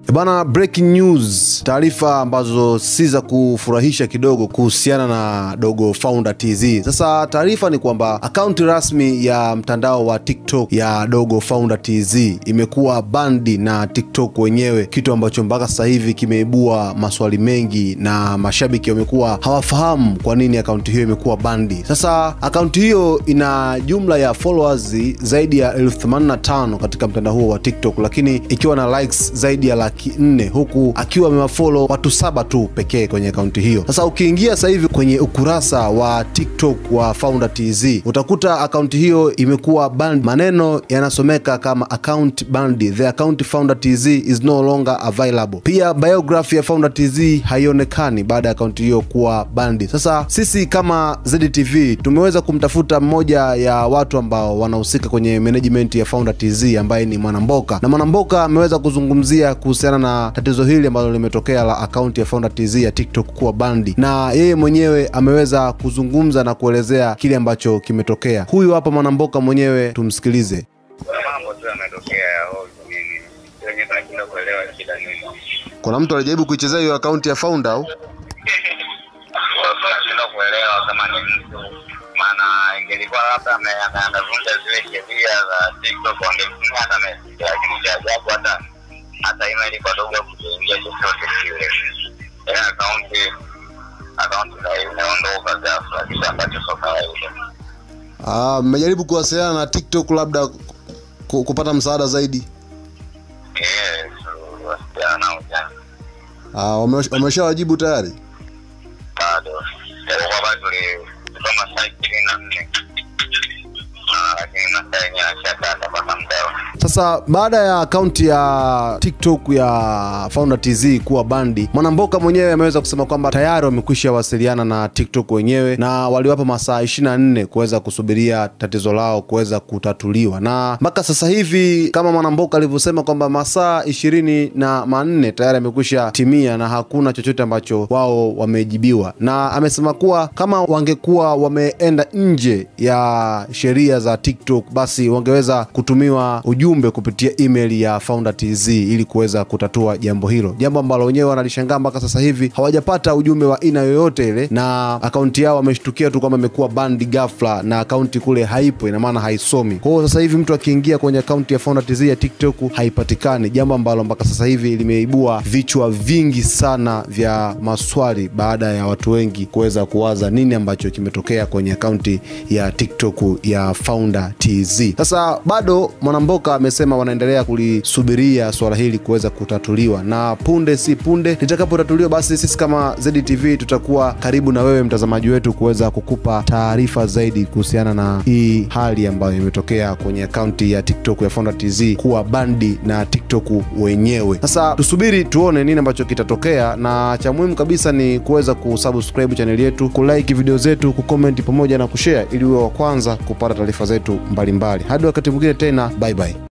Bana, breaking news, taarifa ambazo si za kufurahisha kidogo kuhusiana na Dogo Founder TZ. Sasa taarifa ni kwamba akaunti rasmi ya mtandao wa TikTok ya Dogo Founder TZ imekuwa bandi na TikTok wenyewe, kitu ambacho mpaka sasa hivi kimeibua maswali mengi na mashabiki wamekuwa hawafahamu kwa nini akaunti hiyo imekuwa bandi. Sasa akaunti hiyo ina jumla ya followers zaidi ya elfu themanini na tano katika mtandao huo wa TikTok, lakini ikiwa na likes zaidi ya laki nne huku akiwa amewafollow watu saba tu pekee kwenye akaunti hiyo. Sasa ukiingia sasa hivi kwenye ukurasa wa TikTok wa Founder TZ utakuta akaunti hiyo imekuwa banned. Maneno yanasomeka kama account banned, the account Founder TZ is no longer available. Pia biography ya Founder TZ haionekani baada ya akaunti hiyo kuwa banned. Sasa sisi kama ZTV tumeweza kumtafuta mmoja ya watu ambao wanahusika kwenye management ya Founder TZ ambaye ni Mwanamboka, na Mwanamboka ameweza kuzungumzia kuhusiana na tatizo hili ambalo limetokea la akaunti ya Founder TZ ya TikTok kuwa bandi, na yeye mwenyewe ameweza kuzungumza na kuelezea kile ambacho kimetokea. Huyu hapa Mwanamboka mwenyewe, tumsikilize. Kuna mambo tu yametokea ya ovyo nini, wenye tunashindwa kuelewa shida nini. Kuna mtu alijaribu kuichezea hiyo akaunti ya Founder au? Kwa tunashindwa kuelewa kama ni mtu, maana ingelikuwa labda ame- ame- amevunja zile sheria za TikTok wangemtumia hata message, lakini cha ajabu hata hata email kwa dogo kuingia chochote kile. Yaani akaunti akaunti na imeondoka ghafla, kitu ambacho sio kawaida. Ah, mmejaribu kuwasiliana na TikTok labda ku- kupata msaada zaidi? Yes, wasichana nao jana Ah, wame- wameshawajibu tayari? bado japokuwa bado tulisoma saa ishirini na nne Ah, lakini masaa yenyewe ashakata mpaka mdao Sasa baada ya akaunti ya TikTok ya Founder TZ kuwa bandi, Mwanamboka mwenyewe ameweza kusema kwamba tayari wamekwisha wasiliana na TikTok wenyewe na waliwapa masaa 24 kuweza kusubiria tatizo lao kuweza kutatuliwa, na mpaka sasa hivi kama Mwanamboka alivyosema kwamba masaa ishirini na manne tayari amekwisha timia na hakuna chochote ambacho wao wamejibiwa, na amesema kuwa kama wangekuwa wameenda nje ya sheria za TikTok basi wangeweza kutumiwa ujumbe kupitia email ya Founder TZ ili kuweza kutatua jambo hilo, jambo ambalo wenyewe wanalishangaa mpaka sasa hivi hawajapata ujumbe wa aina yoyote ile, na akaunti yao wameshtukia tu kwamba imekuwa bandi ghafla na akaunti kule haipo, ina maana haisomi. Kwa hiyo sasa hivi mtu akiingia kwenye akaunti ya Founder TZ ya TikTok haipatikani, jambo ambalo mpaka sasa hivi limeibua vichwa vingi sana vya maswali baada ya watu wengi kuweza kuwaza nini ambacho kimetokea kwenye akaunti ya TikTok ya Founder TZ. Sasa bado Mwanamboka amesema wanaendelea kulisubiria swala hili kuweza kutatuliwa, na punde si punde litakapotatuliwa, basi sisi kama ZTV tutakuwa karibu na wewe mtazamaji wetu kuweza kukupa taarifa zaidi kuhusiana na hii hali ambayo imetokea kwenye akaunti ya TikTok ya Founder TZ kuwa bandi na TikTok wenyewe. Sasa tusubiri tuone nini ambacho kitatokea, na cha muhimu kabisa ni kuweza kusubscribe chaneli yetu, kulike video zetu, kucomment pamoja na kushare ili uwe wa kwanza kupata taarifa zetu mbalimbali. Hadi wakati mwingine tena, bye bye.